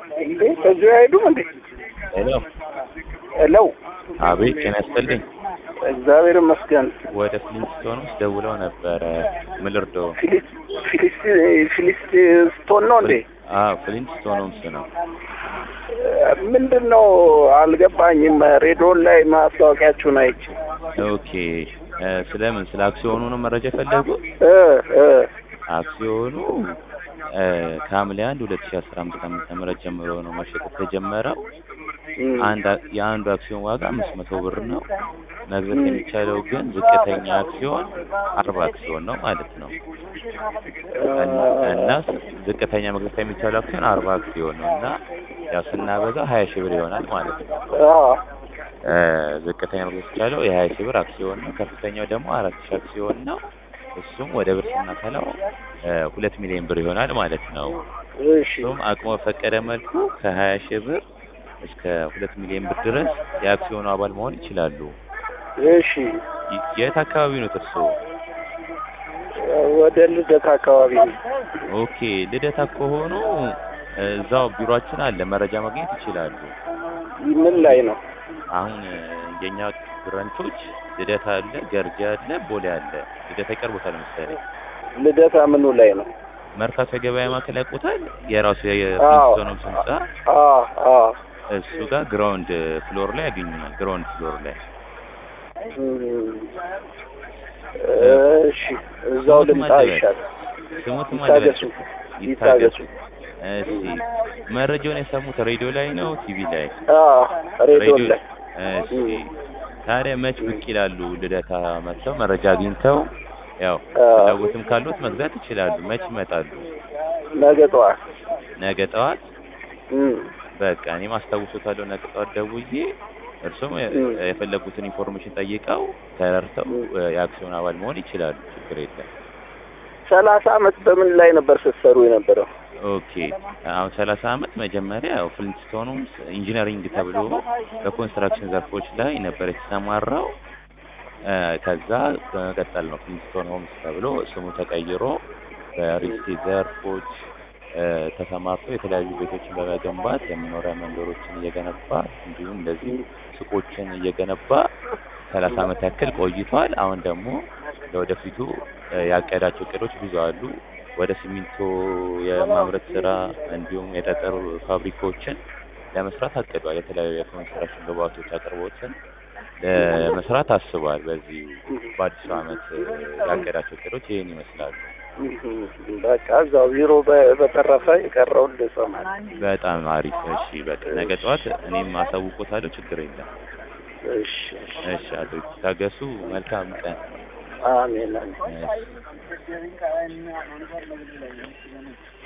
እንዴ ከዚሁ አይሄዱም እንዴ? ሄሎ ሄሎ አቤት ጤና ይስጥልኝ እግዚአብሔር ይመስገን። ወደ ፍሊንስቶን ውስጥ ደውለው ነበረ ምን ልርዳው ፊሊስ ፊሊስ ፊሊስቶን ነው እንዴ? አዎ ፍሊንስቶን ሆምስ ነው ምንድን ነው አልገባኝም። ሬዲዮን ላይ ማስታወቂያችሁን አይቼ ኦኬ እ ስለምን ስለ አክሲዮኑ ነው መረጃ የፈለጉት እ እ አክሲዮኑ እ ከሐምሌ አንድ ሁለት ሺህ አስራ አምስት ዓመተ ምህረት ጀምሮ ነው መሸጥ የተጀመረው እም፣ አንድ አ- የአንዱ አክሲዮን ዋጋ አምስት መቶ ብር ነው መግዛት የሚቻለው ግን ዝቅተኛ አክሲዮን አርባ አክሲዮን ነው ማለት ነው እና- እና ዝቅተኛ መግዛት የሚቻለው አክሲዮን አርባ አክሲዮን ነው እና ያው ስናበዛው ሀያ ሺህ ብር ይሆናል ማለት ነው አዎ እ ዝቅተኛ መግዛት የሚቻለው የሀያ ሺህ ብር አክሲዮን ነው ከፍተኛው ደግሞ አራት ሺህ አክሲዮን ነው እሱም ወደ ብር ስናሰላው እ ሁለት ሚሊዮን ብር ይሆናል ማለት ነው እሺ እሱም አቅሞ በፈቀደ መልኩ ከሀያ ሺህ ብር እስከ ሁለት ሚሊዮን ብር ድረስ የአክሲዮኑ አባል መሆን ይችላሉ እሺ ይ- የት አካባቢ ነው እርስዎ ወደ ልደት አካባቢ ነው። ኦኬ ልደታ ከሆኑ እዛው ቢሮአችን አለ መረጃ ማግኘት ይችላሉ ምን ላይ ነው? አሁን እ የኛ ብራንቾች ልደታ አለ ገርጂ አለ ቦሌ አለ ልደታ ይቀርቦታል መሰለኝ ልደታ ምኑ ላይ ነው? መርካቶ የገበያ ማዕከል ያውቁታል የራሱ አዎ። የፍሊንስቶን ህንጻ አዎ አዎ እሱ ጋር ግራውንድ ፍሎር ላይ ያገኙናል ግራውንድ ፍሎር ላይ እም፣ እሺ እዛው ስሙት ልምጣ ማን ይሻል። ስሙት ይታገሱ ይታገሱ። እሺ መረጃውን የሰሙት ሬዲዮ ላይ ነው ቲቪ ላይ አዎ ሬዲዮ ላይ እሺ ታዲያ መች ብቅ ይላሉ ልደታ መጥተው መረጃ አግኝተው ያው አዎ። ፍላጎትም ካሉት መግዛት ይችላሉ መች ይመጣሉ ነገ ጠዋት ነገ ጠዋት እም፣ በቃ እኔም አስታውሶታለሁ ነገ ጠዋት ደውዬ እርሱም የ- እም። የፈለጉትን ኢንፎርሜሽን ጠይቀው ተረድተው እም። እ የአክሲዮን አባል መሆን ይችላሉ ችግር የለም ሰላሳ አመት በምን ላይ ነበር ስትሰሩ የነበረው? ኦኬ አሁን ሰላሳ አመት መጀመሪያ ያው ፍሊንስቶኑም ኢንጂነሪንግ ተብሎ በኮንስትራክሽን ዘርፎች ላይ ነበር የተሰማራው እ ከዛ በመቀጠል ነው ፍሊንስቶን ሆምስ ተብሎ ስሙ ተቀይሮ በሪልስቴት ዘርፎች እ ተሰማርቶ የተለያዩ ቤቶችን በመገንባት የመኖሪያ መንደሮችን እየገነባ እንዲሁም እንደዚህ ሱቆችን እየገነባ ሰላሳ አመት ያክል ቆይቷል። አሁን ደግሞ ለወደፊቱ እ ያቀዳቸው እቅዶች ብዙ አሉ። ወደ ሲሚንቶ የማምረት ስራ እንዲሁም የጠጠር ፋብሪካዎችን ለመስራት አቅዷል። የተለያዩ የኮንስትራክሽን ግብአቶች አቅርቦትን ለመስራት አስቧል። በዚህ በአዲሱ አመት እ ያቀዳቸው እቅዶች ይህን ይመስላሉ። በቃ እዛው ቢሮ በ- በተረፈ የቀረውን ልሰማል። በጣም አሪፍ። እሺ በቃ ነገ ጠዋት እኔም አሳውቆታለሁ። ችግር የለም። እሺ እሺ። እሺ አቶ ታገሱ፣ መልካም ቀን። አሜን አሜን። እሺ።